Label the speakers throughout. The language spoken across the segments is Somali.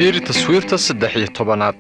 Speaker 1: fiiri taswiirta saddex iyo tobanaad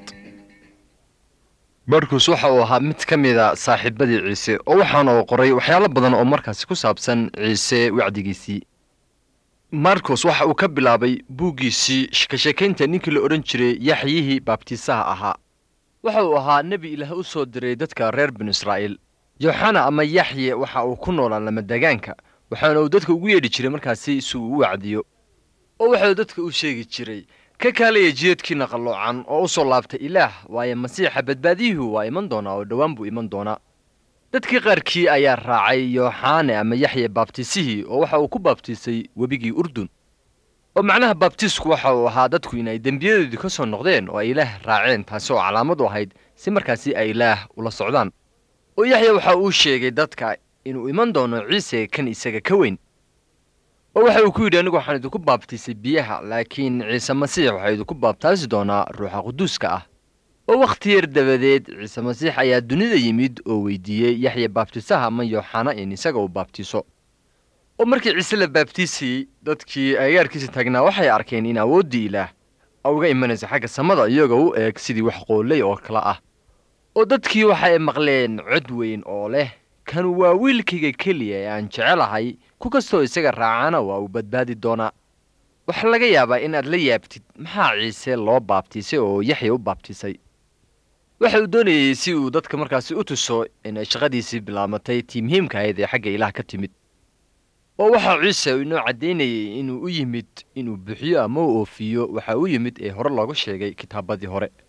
Speaker 1: markus waxa uu ahaa mid ka mida saaxiibadii ciise oo waxaana uu qoray waxyaalo badan oo markaasi ku saabsan ciise wacdigiisii marcos waxa uu ka bilaabay buuggiisii ka sheekaynta ninkii la odhan jiray yaxyihii baabtiisaha ahaa waxa uu ahaa nebi ilaah u soo diray dadka reer binu israa'iil yooxana ama yaxye waxa uu ku noolaa lamadagaanka waxaana uu dadka ugu yeedhi jiray markaasi si uu u wacdiyo oo waxauu dadka u sheegi jiray ka kaalaya jidadkiina qalloocan oo u soo laabtay ilaah waayo masiixa badbaadiyuhu waa iman doonaa oo dhowaan buu iman doonaa dadkii qaarkii ayaa raacay yooxaane ama yaxye baabtiisihii oo waxa uu ku baabtiisay webigii urdun oo macnaha baabtiisku waxa uu ahaa dadku inay dembiyadoodii ka soo noqdeen oo ay ilaah raaceen taasi oo calaamad u ahayd si markaasi ay ilaah ula socdaan oo yaxya waxa uu sheegay dadka inuu iman doono ciise kan isaga ka weyn oo waxa uu ku yidhi anigu waxaan idinku baabtiisay biyaha laakiin ciise masiix waxaa idinku baabtaasi doonaa ruuxa quduuska ah oo wakhti yar dabadeed ciise masiix ayaa dunida yimid oo weydiiyey yaxya baabtiisaha ama yooxana in isaga uu baabtiiso oo markii ciise la baabtiisayey dadkii agagaarkiisa taagnaa waxay arkeen in awooddii ilaah uga imanaysa xagga samada iyagoo u eeg sidii wax qooley oo kale ah oo dadkii waxay maqleen cod weyn oo leh kan waa wiilkayga keliya ee aan jecelahay ku kastoo isaga raacana waa uu badbaadi doonaa waxaa laga yaabaa inaad la yaabtid maxaa ciise loo baabtiisay oo yaxya u baabtiisay waxa uu doonayey si uu dadka markaasi u tuso inay shaqadiisii bilaabatay tii muhiimka ahayd ee xagga ilaah ka timid oo waxaa ciise inoo caddaynayey inuu u yimid inuu bixiyo ama u oofiyo waxa u yimid ee hore looga sheegay kitaabadii hore